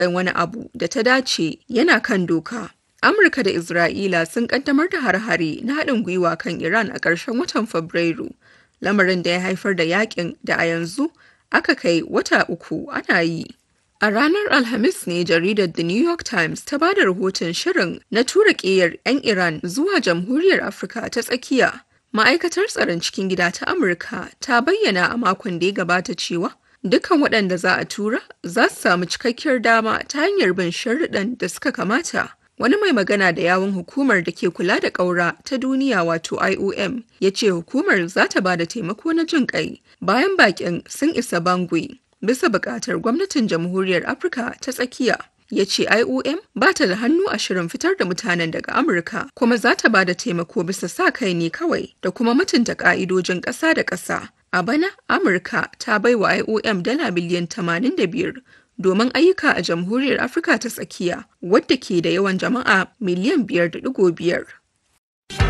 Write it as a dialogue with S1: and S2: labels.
S1: ɗan wani abu da ta dace yana kan doka. Amurka da Isra'ila sun kaddamar da har-hare na haɗin gwiwa kan Iran a ƙarshen watan Fabrairu, lamarin da ya haifar da yakin da a yanzu aka kai wata uku ana yi. A ranar Alhamis ne jaridar The New York Times ta ba da rahoton shirin na tura ƙeyar 'yan Iran zuwa Jamhuriyar Afirka ta tsakiya. Ma'aikatar tsaron cikin gida ta Amurka ta bayyana a makon da ya gabata cewa dukkan waɗanda za a tura za su samu cikakkiyar dama ta hanyar bin sharuɗan da suka kamata. Wani mai magana da yawun hukumar da ke kula da ƙaura ta duniya wato IOM ya ce hukumar za ta ba da taimako na jin ƙai bayan baƙin sun isa Bangui bisa buƙatar gwamnatin Jamhuriyar Afirka ta tsakiya. Ya ce IOM ba ta da hannu a shirin fitar da mutanen daga Amurka kuma za ta ba da taimako bisa sa kai ne kawai da kuma mutunta ƙa'idojin ƙasa da ƙasa. A bana, Amurka ta bai wa IOM dala biliyan 85 domin ayyuka a Jamhuriyar Afirka ta tsakiya wadda ke da yawan jama'a miliyan 5.5.